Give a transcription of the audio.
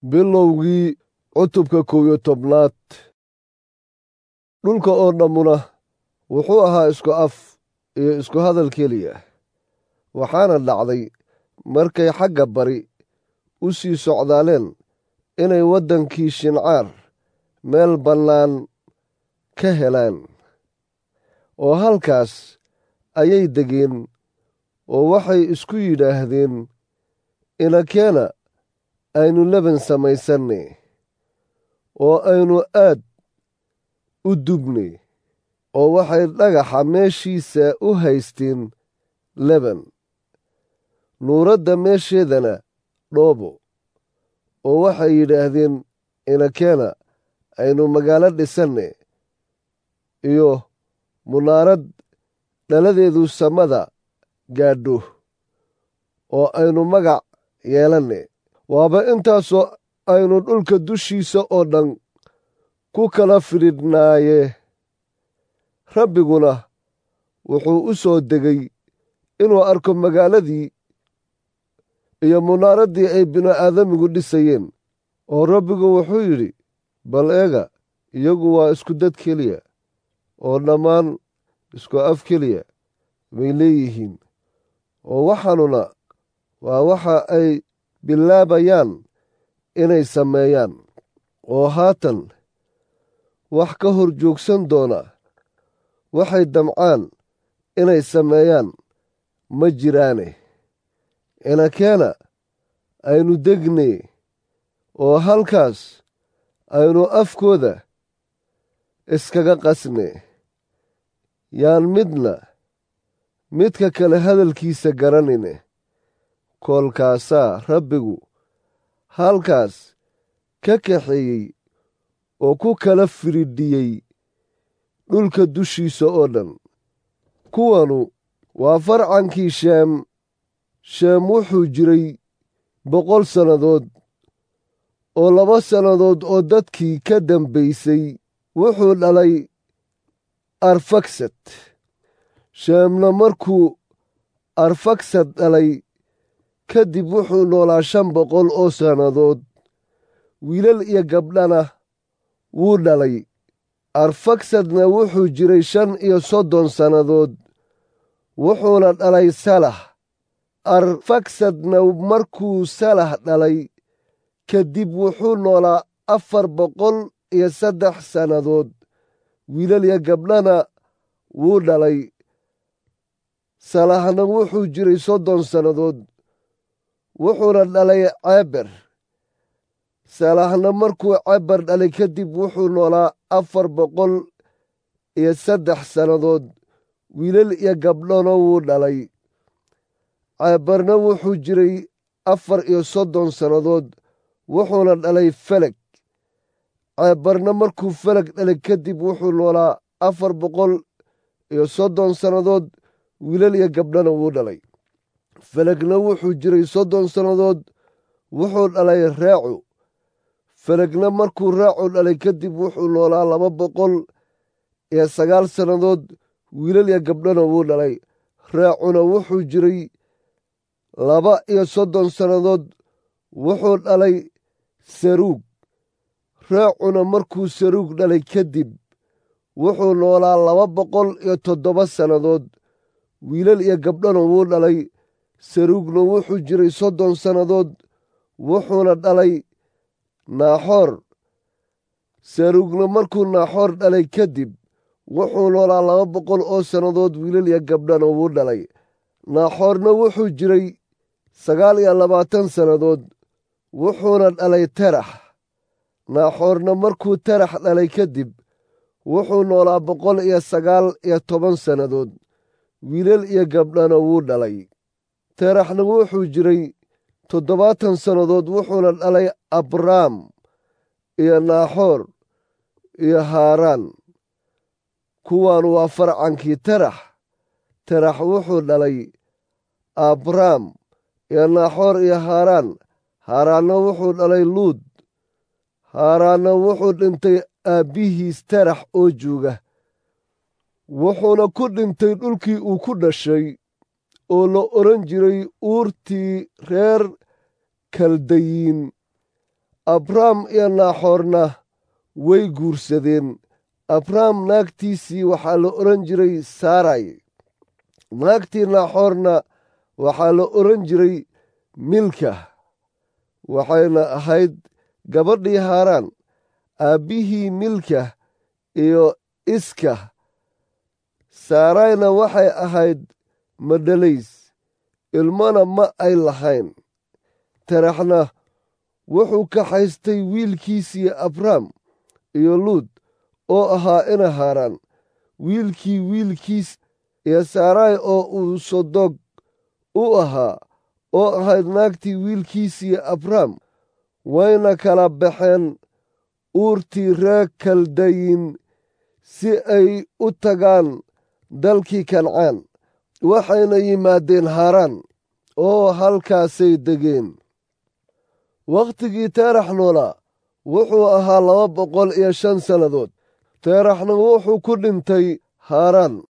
bilowgii cutubka kow iyo tobnaad dhulka oo dhammuna wuxuu ahaa isku af iyo isku hadal keliya waxaana dhacday markay xagga bari u sii socdaaleen inay waddankii shincaar meel bannaan ka helaan oo halkaas ayay degeen oo waxay isku yidhaahdeen inakeena aynu leban samaysanne oo aynu aad u dubne oo waxay dhagaxa meeshiisa u haysteen leban nuuradda meesheedana dhoobo oo waxay yidhaahdeen inakeena aynu magaalo dhisanne iyo munaarad dhaladeedu samada gaadho oo aynu magac yeelanne waaba intaasoo aynu dhulka dushiisa oo dhan ku kala fidhidhnaaye rabbiguna wuxuu u soo degay inuu arko magaaladii iyo munaaraddii ay binu-aadamigu dhisayeen oo rabbigu wuxuu yidhi bal eega iyagu waa isku dad keliya oo dhammaan isku af keliya bay leeyihiin oo waxaanuna waa waxa ay bilaabayaan inay sameeyaan oo haatan wax ka hor joogsan doona waxay damcaan inay sameeyaan ma jiraane inakeena aynu degne oo halkaas aynu afkooda iskaga qasne yaan midna midka kale hadalkiisa garanine koolkaasaa rabbigu halkaas ka kaxeeyey oo ku kala firidhiyey dhulka dushiisa oo dhan kuwanu waa farcankii sheem sheem wuxuu jiray boqol sannadood oo laba sannadood oo dadkii ka dambaysay wuxuu dhalay arfaksad sheemna markuu arfaksad dhalay kadib wuxuu noolaa shan boqol oo sannadood wiilal iyo gabdhana wuu dhalay arfaksadna wuxuu jiray shan iyo soddon sannadood wuxuuna dhalay salah arfaksadna markuu salah dhalay kadib wuxuu noolaa afar boqol iyo saddex sannadood wiilal iyo gabdhana wuu dhalay salahna wuxuu jiray soddon sannadood wuxuuna dhalay ceeber salahna markuu ceeber dhalay kadib wuxuu noolaa afar boqol iyo saddex sannadood wiilal iyo gabdhona wuu dhalay ceeberna wuxuu jiray afar iyo soddon sannadood wuxuuna dhalay feleg ceebarna markuu feleg dhalay kadib wuxuu noolaa afar boqol iyo soddon sannadood wiilal iyo gabdhana wuu dhalay felegna wuxuu jiray soddon sannadood wuxuu dhalay raacu felegna markuu raacu dhalay kadib wuxuu noolaa laba boqol iyo sagaal sannadood wiilal iyo gabdhana wuu dhalay raacuna wuxuu jiray laba iyo soddon sannadood wuxuu dhalay saruug raacuna markuu saruug dhalay kadib wuxuu noolaa laba boqol iyo toddoba sannadood wiilal iyo gabdhana wuu dhalay saruugna wuxuu jiray soddon sannadood wuxuuna dhalay naaxoor saruugna markuu naaxoor dhalay kadib wuxuu noolaa laba boqol oo sannadood wiilal iyo gabdhana wuu dhalay naaxoorna wuxuu jiray sagaal iyo labaatan sannadood wuxuuna dhalay terax naaxoorna markuu terax dhalay kadib wuxuu noolaa boqol iyo sagaal iyo toban sannadood wiilal iyo gabdhana wuu dhalay teraxna wuxuu jiray toddobaatan sannadood wuxuuna dhalay abraam iyo naaxoor iyo haaraan kuwan waa farcankii terax terax wuxuu dhalay abraam iyo naaxoor iyo haaraan haaraanna wuxuu dhalay luud haaraanna wuxuu dhintay aabbihiis terax oo jooga wuxuuna ku dhintay dhulkii uu ku dhashay oo la odhan jiray uurtii reer kaldayiin abrahm iyo naaxoorna way guursadeen abrahm naagtiisii waxaa la odhan jiray saaray naagtii naaxoorna waxaa la odhan jiray milka waxayna ahayd gabadhii haaraan aabbihii milka iyo iska saarayna waxay ahayd madhalays ilmona ma ay lahayn taraxna wuxuu kaxaystay wiilkiisii abrahm iyo luud oo ahaa ina haaraan wiilkii wiilkiis iyo saaraay oo uu sodog u ahaa oo ahayd naagtii wiilkiisii abrahm wayna kala baxeen uurtii reer kaldayin si ay u tagaan dalkii kancaan waxayna yimaadeen haaraan oo halkaasay degeen wakhtigii teerax noolaa wuxuu ahaa laba boqol iyo shan sannadood teeraxna wuxuu ku dhintay haaraan